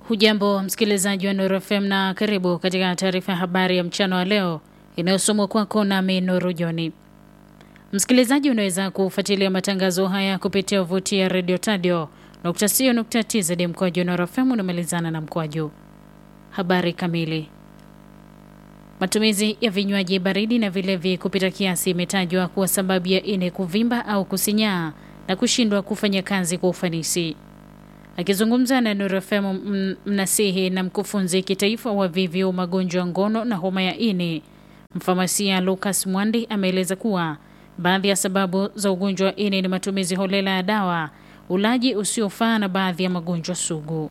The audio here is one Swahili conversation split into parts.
Hujambo msikilizaji wa Nuru FM na karibu katika taarifa ya habari ya mchana wa leo inayosomwa kwako nami Nuru Joni. Msikilizaji, unaweza kufuatilia matangazo haya kupitia wavuti ya Radio Tadio tz mkoaju Nuru FM unamalizana na mkoaju. Habari kamili. Matumizi ya vinywaji baridi na vilevi kupita kiasi imetajwa kuwa sababu ya ini kuvimba au kusinyaa na kushindwa kufanya kazi kwa ufanisi. Akizungumza na Nuru FM, mnasihi na mkufunzi kitaifa wa VVU magonjwa ya ngono na homa ya ini, mfamasia Lucas Mwandi ameeleza kuwa baadhi ya sababu za ugonjwa wa ini ni matumizi holela ya dawa, ulaji usiofaa na baadhi ya magonjwa sugu.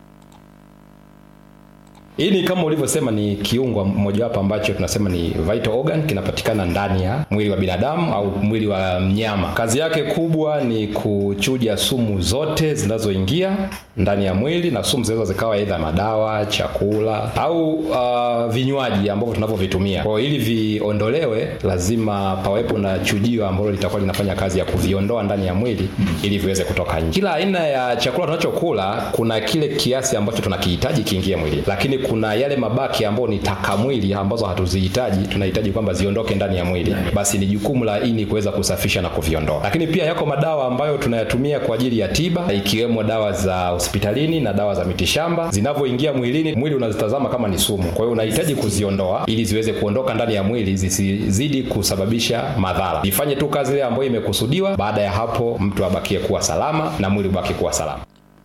Ini kama ulivyosema ni kiungo mojawapo ambacho tunasema ni vital organ, kinapatikana ndani ya mwili wa binadamu au mwili wa mnyama. Kazi yake kubwa ni kuchuja sumu zote zinazoingia ndani ya mwili, na sumu zinaweza zikawa aidha madawa, chakula au uh, vinywaji ambavyo tunavyovitumia. Kwa hiyo ili viondolewe, lazima pawepo na chujio ambalo litakuwa linafanya kazi ya kuviondoa ndani ya mwili ili viweze kutoka nje. Kila aina ya chakula tunachokula kuna kile kiasi ambacho tunakihitaji kiingie mwili, lakini kuna yale mabaki ambayo ni taka mwili ambazo hatuzihitaji, tunahitaji kwamba ziondoke ndani ya mwili, basi ni jukumu la ini kuweza kusafisha na kuviondoa. Lakini pia yako madawa ambayo tunayatumia kwa ajili ya tiba, ikiwemo dawa za hospitalini na dawa za mitishamba. Zinavyoingia mwilini, mwili unazitazama kama ni sumu, kwa hiyo unahitaji kuziondoa ili ziweze kuondoka ndani ya mwili, zisizidi kusababisha madhara, ifanye tu kazi ile ambayo imekusudiwa. Baada ya hapo, mtu abakie kuwa salama na mwili ubaki kuwa salama.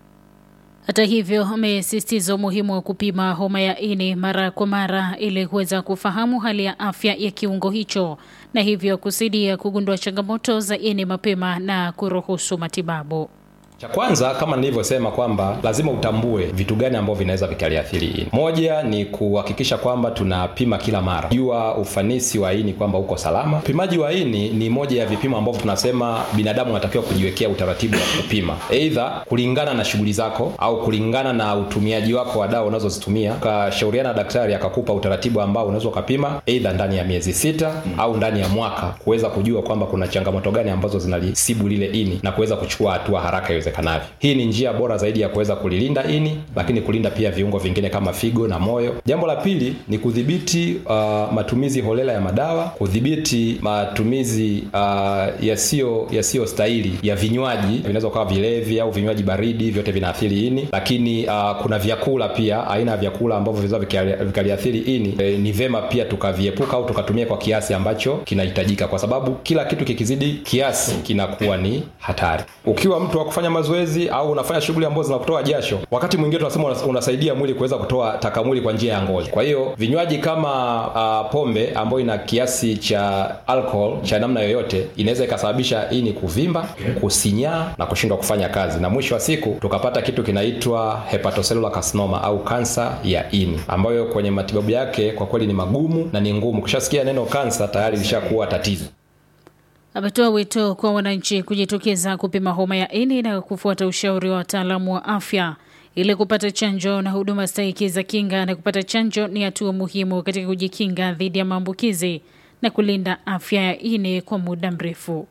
Hata hivyo amesisitiza umuhimu wa kupima homa ya ini mara kwa mara ili kuweza kufahamu hali ya afya ya kiungo hicho na hivyo kusaidia kugundua changamoto za ini mapema na kuruhusu matibabu. Cha kwanza kama nilivyosema kwamba lazima utambue vitu gani ambavyo vinaweza vikaliathiri ini. Moja ni kuhakikisha kwamba tunapima kila mara, jua ufanisi wa ini kwamba uko salama. Upimaji wa ini ni moja ya vipimo ambavyo tunasema binadamu anatakiwa kujiwekea utaratibu wa kupima, aidha kulingana na shughuli zako au kulingana na utumiaji wako wa dawa unazozitumia. Ukashauriana na daktari akakupa utaratibu ambao unaweza ukapima aidha ndani ya miezi sita hmm, au ndani ya mwaka kuweza kujua kwamba kuna changamoto gani ambazo zinalisibu lile ini na kuweza kuchukua hatua haraka iwezekanavyo. Hii ni njia bora zaidi ya kuweza kulilinda ini, lakini kulinda pia viungo vingine kama figo na moyo. Jambo la pili ni kudhibiti uh, matumizi holela ya madawa, kudhibiti matumizi uh, yasiyo yasiyo stahili ya vinywaji, vinaweza kuwa vilevi au vinywaji baridi, vyote vinaathiri ini. Lakini uh, kuna vyakula pia, aina ya vyakula ambavyo vinaweza vikaliathiri ini, e, ni vema pia tukaviepuka au tukatumia kwa kiasi ambacho kinahitajika, kwa sababu kila kitu kikizidi kiasi kinakuwa ni hatari. Ukiwa mtu wa kufanya mazoezi au unafanya shughuli ambazo zinakutoa jasho, wakati mwingine tunasema unasaidia mwili kuweza kutoa taka mwili kwa njia ya ngozi. Kwa hiyo vinywaji kama uh, pombe ambayo ina kiasi cha alcohol cha namna yoyote inaweza ikasababisha ini kuvimba, kusinyaa na kushindwa kufanya kazi, na mwisho wa siku tukapata kitu kinaitwa hepatocellular carcinoma au kansa ya ini, ambayo kwenye matibabu yake kwa kweli ni magumu na ni ngumu. Kushasikia neno kansa tayari lishakuwa tatizo. Ametoa wito kwa wananchi kujitokeza kupima homa ya ini na kufuata ushauri wa wataalamu wa afya ili kupata chanjo na huduma stahiki za kinga. Na kupata chanjo ni hatua muhimu katika kujikinga dhidi ya maambukizi na kulinda afya ya ini kwa muda mrefu.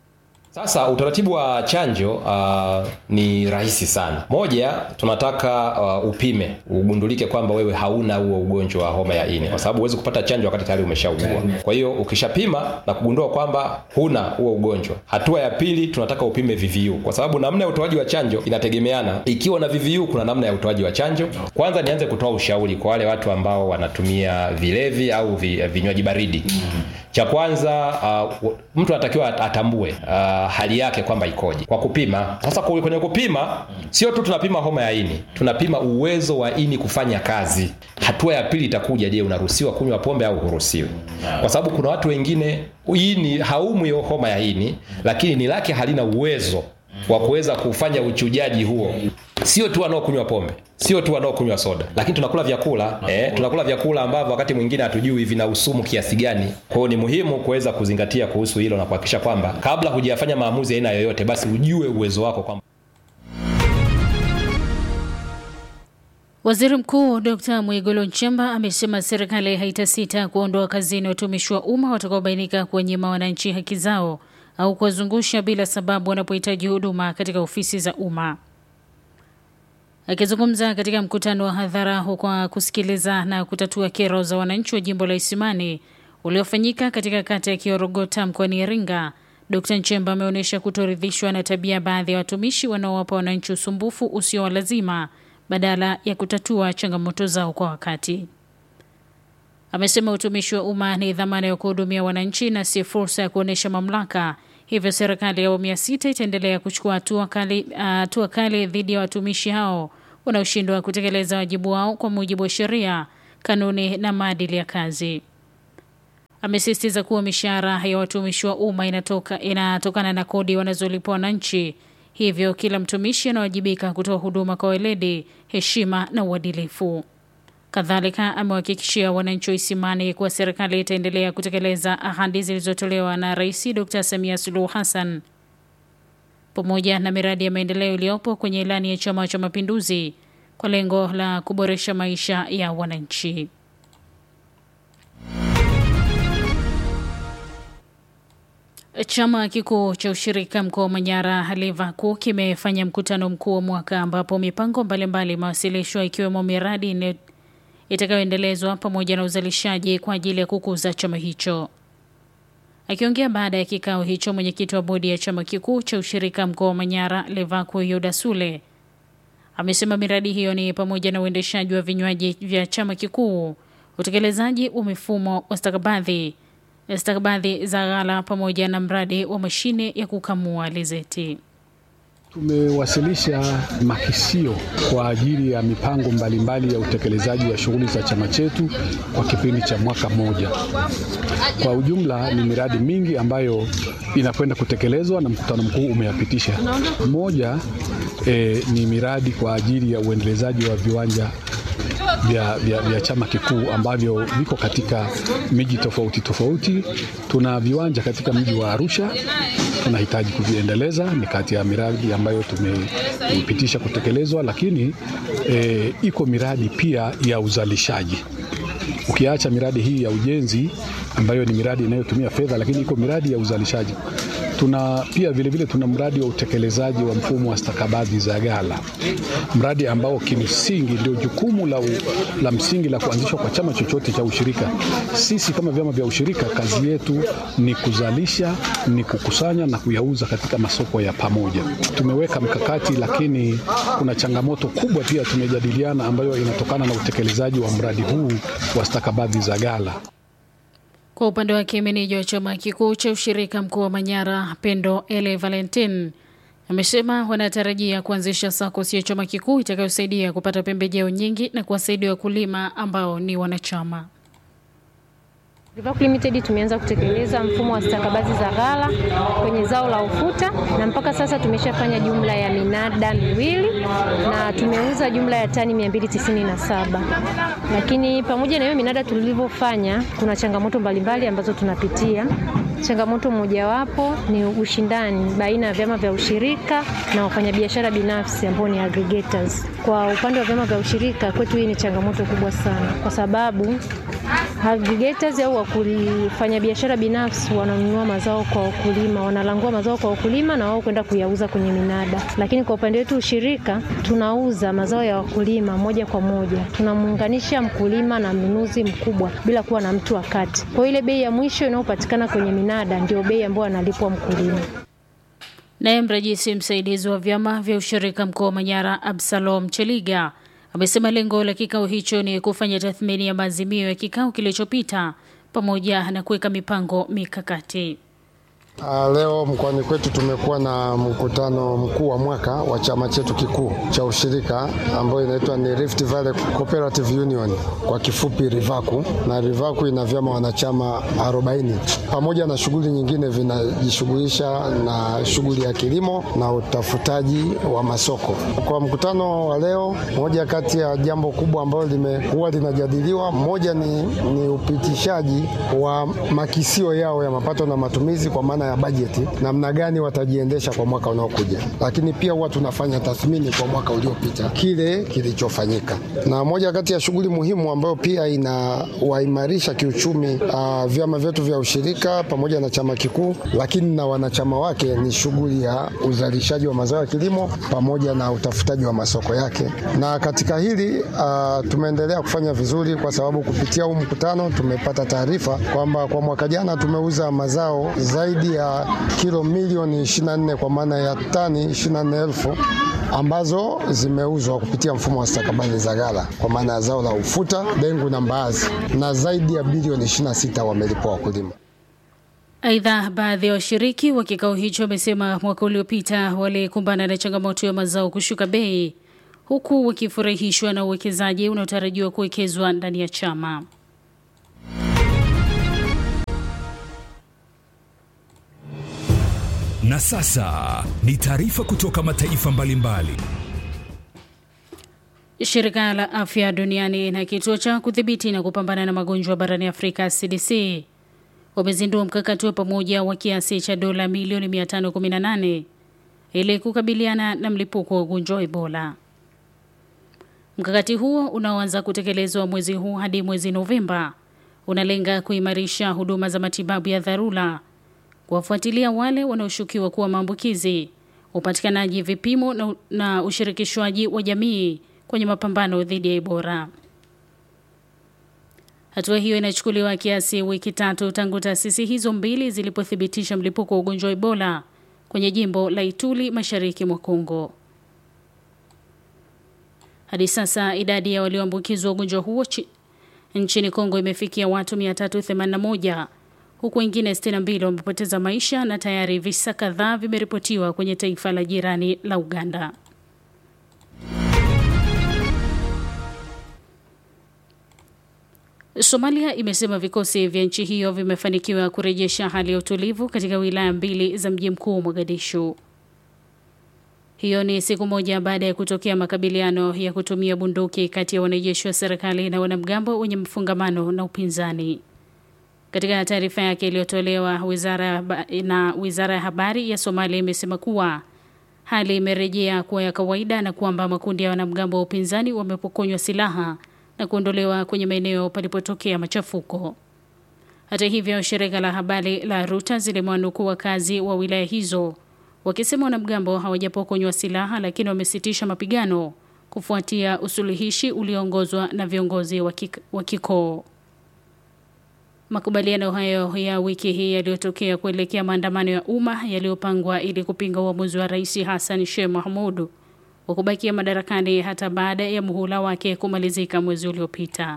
Sasa utaratibu wa chanjo uh, ni rahisi sana. Moja, tunataka uh, upime ugundulike kwamba wewe hauna huo ugonjwa wa homa ya ini, kwa sababu huwezi kupata chanjo wakati tayari umeshaugua. Kwa hiyo ukishapima na kugundua kwamba huna huo ugonjwa, hatua ya pili tunataka upime VVU, kwa sababu namna ya utoaji wa chanjo inategemeana. Ikiwa na VVU, kuna namna ya utoaji wa chanjo. Kwanza nianze kutoa ushauri kwa wale watu ambao wanatumia vilevi au vinywaji baridi. Cha kwanza uh, mtu anatakiwa atambue uh, hali yake kwamba ikoje kwa kupima. Sasa kwenye kupima, sio tu tunapima homa ya ini, tunapima uwezo wa ini kufanya kazi. Hatua ya pili itakuja, je, unaruhusiwa kunywa pombe au huruhusiwi? Kwa sababu kuna watu wengine ini haumwi homa ya ini, lakini ni lake halina uwezo wa kuweza kufanya uchujaji huo. Sio tu wanaokunywa pombe, sio tu wanaokunywa soda, lakini tunakula vyakula eh, tunakula vyakula ambavyo wakati mwingine hatujui vina usumu kiasi gani. Kwa hiyo ni muhimu kuweza kuzingatia kuhusu hilo na kuhakikisha kwamba kabla hujafanya maamuzi aina yoyote, basi ujue uwezo wako kwamba Waziri Mkuu Dr. Mwigulu Nchemba amesema serikali haitasita kuondoa kazini watumishi wa umma watakaobainika kuwanyima wananchi haki zao au kuwazungusha bila sababu wanapohitaji huduma katika ofisi za umma. Akizungumza katika mkutano wa hadhara kwa kusikiliza na kutatua kero za wananchi wa jimbo la Isimani uliofanyika katika kata ya Kiorogota mkoani Iringa, Dkt Nchemba ameonyesha kutoridhishwa na tabia baadhi ya watumishi wanaowapa wananchi usumbufu usio wa lazima badala ya kutatua changamoto zao kwa wakati. Amesema utumishi wa umma ni dhamana ya kuhudumia wananchi na si fursa ya kuonyesha mamlaka. Hivyo serikali ya awamu ya sita itaendelea kuchukua hatua kali, hatua kali dhidi ya watumishi hao wanaoshindwa kutekeleza wajibu wao kwa mujibu wa sheria, kanuni na maadili ya kazi. Amesisitiza kuwa mishahara ya watumishi wa umma inatoka inatokana na kodi wanazolipwa wananchi, hivyo kila mtumishi anawajibika kutoa huduma kwa weledi, heshima na uadilifu. Kadhalika amewahakikishia wananchi wa Isimani kuwa serikali itaendelea kutekeleza ahadi zilizotolewa na Rais Dr Samia Suluhu Hassan pamoja na miradi ya maendeleo iliyopo kwenye ilani ya Chama cha Mapinduzi kwa lengo la kuboresha maisha ya wananchi. Chama kikuu cha ushirika mkoa wa Manyara LEVACU kimefanya mkutano mkuu wa mwaka ambapo mipango mbalimbali imewasilishwa ikiwemo miradi itakayoendelezwa pamoja na uzalishaji kwa ajili ya kukuza chama hicho. Akiongea baada ya kikao hicho, mwenyekiti wa bodi ya chama kikuu cha ushirika mkoa wa Manyara LEVACU Yuda Sule amesema miradi hiyo ni pamoja na uendeshaji wa vinywaji vya chama kikuu, utekelezaji wa mifumo wa stakabadhi stakabadhi za ghala pamoja na mradi wa mashine ya kukamua alizeti. Tumewasilisha makisio kwa ajili ya mipango mbalimbali ya utekelezaji wa shughuli za chama chetu kwa kipindi cha mwaka mmoja. Kwa ujumla ni miradi mingi ambayo inakwenda kutekelezwa na mkutano mkuu umeyapitisha. Moja eh, ni miradi kwa ajili ya uendelezaji wa viwanja vya, vya, vya chama kikuu ambavyo viko katika miji tofauti tofauti. Tuna viwanja katika mji wa Arusha tunahitaji kuviendeleza, ni kati ya miradi ambayo tumeipitisha kutekelezwa, lakini e, iko miradi pia ya uzalishaji. Ukiacha miradi hii ya ujenzi ambayo ni miradi inayotumia fedha, lakini iko miradi ya uzalishaji. Tuna pia vilevile vile tuna mradi wa utekelezaji wa mfumo wa stakabadhi za ghala, mradi ambao kimsingi ndio jukumu la, u, la msingi la kuanzishwa kwa chama chochote cha ushirika. Sisi kama vyama vya ushirika, kazi yetu ni kuzalisha, ni kukusanya na kuyauza katika masoko ya pamoja. Tumeweka mkakati, lakini kuna changamoto kubwa pia tumejadiliana, ambayo inatokana na utekelezaji wa mradi huu wa stakabadhi za ghala. Kwa upande wake meneja wa chama kikuu cha ushirika mkoa wa Manyara Pendo Ele Valentin amesema wanatarajia kuanzisha SACCOS ya chama kikuu itakayosaidia kupata pembejeo nyingi na kuwasaidia wakulima ambao ni wanachama. Rivac Limited tumeanza kutekeleza mfumo wa stakabadhi za ghala kwenye zao la ufuta na mpaka sasa tumeshafanya jumla ya minada miwili na tumeuza jumla ya tani 297. Lakini pamoja na hiyo minada tulivyofanya, kuna changamoto mbalimbali ambazo tunapitia. Changamoto mojawapo ni ushindani baina ya vyama vya ushirika na wafanyabiashara binafsi ambao ni aggregators. Kwa upande wa vyama vya ushirika kwetu, hii ni changamoto kubwa sana, kwa sababu aggregators au wakufanya biashara binafsi wananunua mazao kwa wakulima, wanalangua mazao kwa wakulima na wao kwenda kuyauza kwenye minada. Lakini kwa upande wetu ushirika, tunauza mazao ya wakulima moja kwa moja, tunamuunganisha mkulima na mnunuzi mkubwa bila kuwa na mtu wa kati. Kwa ile bei ya mwisho inayopatikana kwenye minada ndio bei ambayo analipwa mkulima. Naye mrajisi msaidizi wa vyama vya ushirika mkoa wa Manyara Absalom Cheliga amesema lengo la kikao hicho ni kufanya tathmini ya maazimio ya kikao kilichopita pamoja na kuweka mipango mikakati. Uh, leo mkoani kwetu tumekuwa na mkutano mkuu wa mwaka wa chama chetu kikuu cha ushirika ambayo inaitwa ni Rift Valley Cooperative Union kwa kifupi Rivaku, na Rivaku ina vyama wanachama 40 pamoja na shughuli nyingine vinajishughulisha na shughuli ya kilimo na utafutaji wa masoko. Kwa mkutano wa leo, moja kati ya jambo kubwa ambalo limekuwa linajadiliwa, moja ni, ni upitishaji wa makisio yao ya mapato na matumizi kwa maana maana ya bajeti, namna gani watajiendesha kwa mwaka unaokuja, lakini pia huwa tunafanya tathmini kwa mwaka uliopita kile kilichofanyika, na moja kati ya shughuli muhimu ambayo pia inawaimarisha kiuchumi uh, vyama vyetu vya ushirika pamoja na chama kikuu, lakini na wanachama wake ni shughuli ya uzalishaji wa mazao ya kilimo pamoja na utafutaji wa masoko yake, na katika hili uh, tumeendelea kufanya vizuri kwa sababu kupitia huu mkutano tumepata taarifa kwamba kwa mwaka jana tumeuza mazao zaidi ya kilo milioni 24 kwa maana ya tani 24 elfu ambazo zimeuzwa kupitia mfumo wa stakabadhi za ghala kwa maana ya zao la ufuta, dengu na mbaazi, na zaidi ya bilioni 26 wamelipwa wakulima. Aidha, baadhi ya washiriki wa kikao hicho wamesema mwaka uliopita walikumbana na changamoto ya mazao kushuka bei, huku wakifurahishwa na uwekezaji unaotarajiwa kuwekezwa ndani ya chama. Na sasa ni taarifa kutoka mataifa mbalimbali. Shirika la Afya Duniani na kituo cha kudhibiti na kupambana na magonjwa barani Afrika CDC wamezindua mkakati wa pamoja wa kiasi cha dola milioni 518 ili kukabiliana na mlipuko wa ugonjwa wa Ebola. Mkakati huo unaoanza kutekelezwa mwezi huu hadi mwezi Novemba unalenga kuimarisha huduma za matibabu ya dharura, kuwafuatilia wale wanaoshukiwa kuwa maambukizi, upatikanaji vipimo na, na ushirikishwaji wa jamii kwenye mapambano dhidi ya Ebola. Hatua hiyo inachukuliwa kiasi wiki tatu tangu taasisi hizo mbili zilipothibitisha mlipuko wa ugonjwa wa Ebola kwenye jimbo la Ituri mashariki mwa Kongo. Hadi sasa idadi ya walioambukizwa ugonjwa huo chi, nchini Kongo imefikia watu 381 huku wengine 62 wamepoteza maisha na tayari visa kadhaa vimeripotiwa kwenye taifa la jirani la Uganda. Somalia imesema vikosi vya nchi hiyo vimefanikiwa kurejesha hali ya utulivu katika wilaya mbili za mji mkuu Mogadishu. Hiyo ni siku moja baada ya kutokea makabiliano ya kutumia bunduki kati ya wanajeshi wa serikali na wanamgambo wenye mfungamano na upinzani. Katika taarifa yake iliyotolewa wizara na wizara ya habari ya Somalia imesema kuwa hali imerejea kuwa ya kawaida na kwamba makundi ya wanamgambo wa upinzani wamepokonywa silaha na kuondolewa kwenye maeneo palipotokea machafuko. Hata hivyo, shirika la habari la Reuters limewanukuu wakazi wa wilaya hizo wakisema wanamgambo hawajapokonywa silaha, lakini wamesitisha mapigano kufuatia usuluhishi ulioongozwa na viongozi wa kikoo. Makubaliano hayo ya wiki hii yaliyotokea kuelekea maandamano ya umma yaliyopangwa ili kupinga uamuzi wa Rais Hassan Sheikh Mohamud wa kubakia madarakani hata baada ya muhula wake kumalizika mwezi uliopita.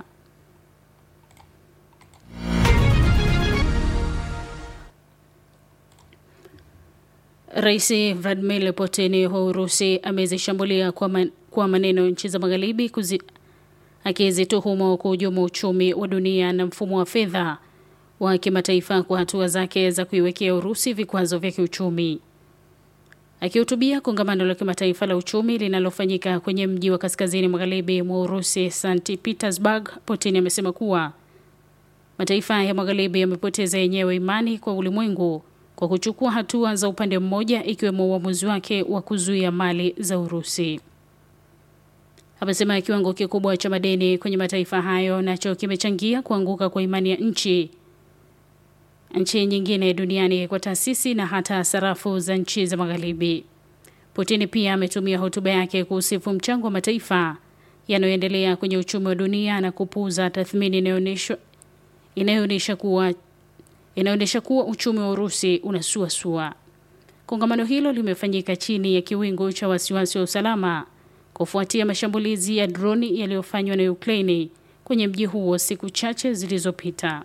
Rais Vladimir Putin wa Urusi amezishambulia kwa, man, kwa maneno nchi za magharibi akizituhumu kuhujumu uchumi wa dunia na mfumo wa fedha wa kimataifa kwa hatua zake za kuiwekea Urusi vikwazo vya kiuchumi. Akihutubia kongamano la kimataifa la uchumi linalofanyika kwenye mji wa kaskazini magharibi mwa Urusi, St Petersburg, Putin amesema kuwa mataifa ya magharibi yamepoteza yenyewe imani kwa ulimwengu kwa kuchukua hatua za upande mmoja, ikiwemo uamuzi wake wa kuzuia mali za Urusi. Amesema kiwango kikubwa cha madeni kwenye mataifa hayo nacho kimechangia kuanguka kwa imani ya nchi nchi nyingine duniani kwa taasisi na hata sarafu za nchi za magharibi. Putin pia ametumia hotuba yake kuhusifu mchango wa mataifa yanayoendelea kwenye uchumi wa dunia na kupuuza tathmini inayoonyesha kuwa inaonyesha kuwa uchumi wa Urusi unasuasua. Kongamano hilo limefanyika chini ya kiwingu cha wasiwasi wa usalama kufuatia mashambulizi ya droni yaliyofanywa na Ukraini kwenye mji huo siku chache zilizopita.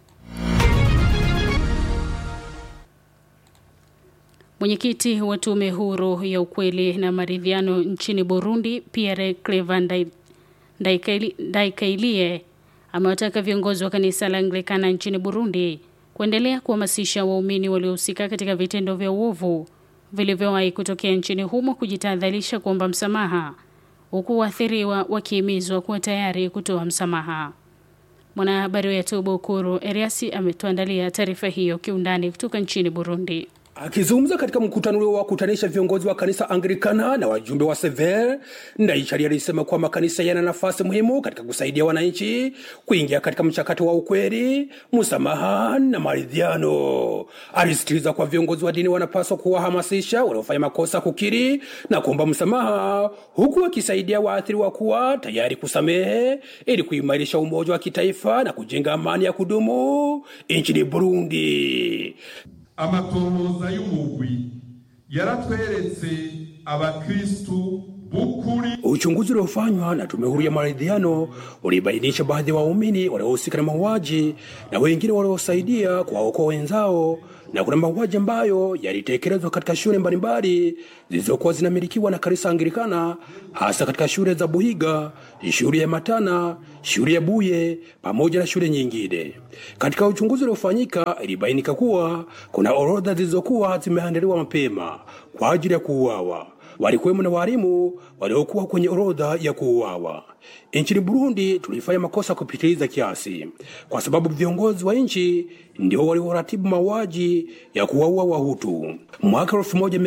Mwenyekiti wa tume huru ya ukweli na maridhiano nchini Burundi, Pierre Clevan Ndaikailie, amewataka viongozi wa kanisa la Anglikana nchini Burundi kuendelea kuhamasisha waumini waliohusika katika vitendo vya uovu vilivyowahi kutokea nchini humo kujitahadharisha kuomba msamaha, huku waathiriwa wakihimizwa kuwa tayari kutoa msamaha. Mwanahabari wetu Bukuru Eriasi ametuandalia taarifa hiyo kiundani kutoka nchini Burundi. Akizungumza katika mkutano ulio wakutanisha viongozi wa kanisa Anglikana na wajumbe wa Sever, Ndayishari alisema kuwa makanisa yana nafasi muhimu katika kusaidia wananchi kuingia katika mchakato wa ukweli, msamaha na maridhiano. Alisisitiza kuwa viongozi wa dini wanapaswa kuwahamasisha waliofanya makosa kukiri na kuomba msamaha, huku wakisaidia waathiriwa kuwa tayari kusamehe ili kuimarisha umoja wa kitaifa na kujenga amani ya kudumu nchini Burundi. amatohoza y'umugwi yaratweretse abakristu b'ukuri Uchunguzi uliofanywa na tume huru ya maridhiano ulibainisha baadhi ya waumini waliohusika na mauaji na wengine waliosaidia kuwaokoa wenzao, na kuna mauaji ambayo yalitekelezwa katika shule mbalimbali zilizokuwa zinamilikiwa na kanisa Anglikana, hasa katika shule za Buhiga, shule ya Matana, shule ya Buye pamoja na shule nyingine. Katika uchunguzi uliofanyika, ilibainika kuwa kuna orodha zilizokuwa zimeandaliwa mapema kwa ajili ya kuuawa walikuwemo na walimu waliokuwa kwenye orodha ya kuuawa. Nchini Burundi tulifanya makosa kupitiliza kiasi, kwa sababu viongozi wa nchi ndio walioratibu mauaji ya kuwaua Wahutu. Mwaka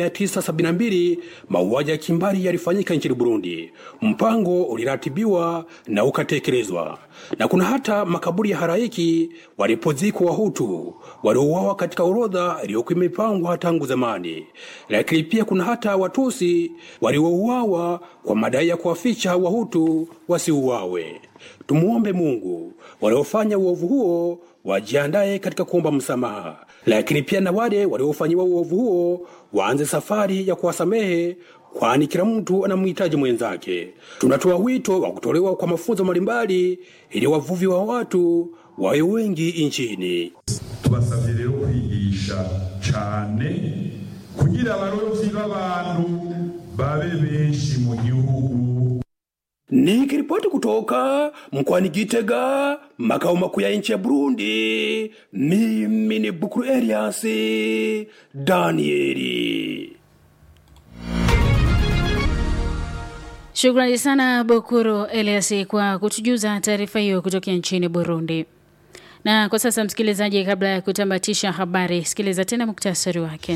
1972 mauaji ya kimbari yalifanyika nchini Burundi. Mpango uliratibiwa na ukatekelezwa, na kuna hata makaburi ya haraiki walipozikwa Wahutu waliouawa katika orodha iliyokuwa imepangwa tangu zamani. Lakini pia kuna hata Watusi waliouawa kwa madai ya kuwaficha Wahutu wasiuawe. Tumuombe Mungu waliofanya uovu huo wajiandaye katika kuomba msamaha, lakini pia na wale waliofanyiwa uovu huo waanze safari ya kuwasamehe, kwani kila mtu anamhitaji mwenzake. Tunatoa wito wa kutolewa kwa mafunzo mbalimbali ili wavuvi wa watu wawe wengi nchini. tubasabye rero kwigisha cyane kugira abarovyi b'abantu babe benshi mu gihugu Nikiripoti kutoka mkoani Gitega, makao makuu ya nchi ya Burundi, mimi ni Bukuru Elias Danieli. Shukrani sana Bukuru Elias kwa kutujuza taarifa hiyo kutokea nchini Burundi. Na kwa sasa, msikilizaji, kabla ya kutamatisha habari, sikiliza tena muktasari wake.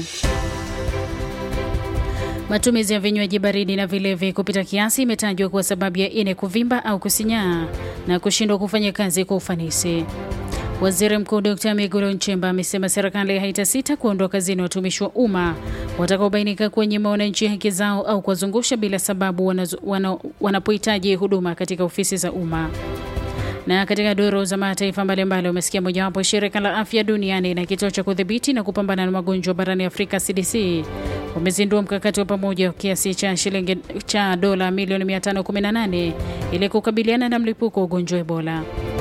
Matumizi ya vinywaji baridi na vilevi kupita kiasi imetajwa kuwa sababu ya ini kuvimba au kusinyaa na kushindwa kufanya kazi kwa ufanisi. Waziri Mkuu Dr. Mwigulu Nchemba amesema serikali haitasita kuondoa kazini watumishi wa umma watakaobainika kuwanyima wananchi haki zao au kuwazungusha bila sababu wanazo- wana- wanapohitaji huduma katika ofisi za umma. Na katika duru za mataifa mbalimbali umesikia mojawapo shirika la afya duniani na kituo cha kudhibiti na kupambana na magonjwa barani Afrika CDC wamezindua mkakati wa pamoja wa kiasi cha shilingi cha dola milioni 518 ili kukabiliana na mlipuko wa ugonjwa wa Ebola.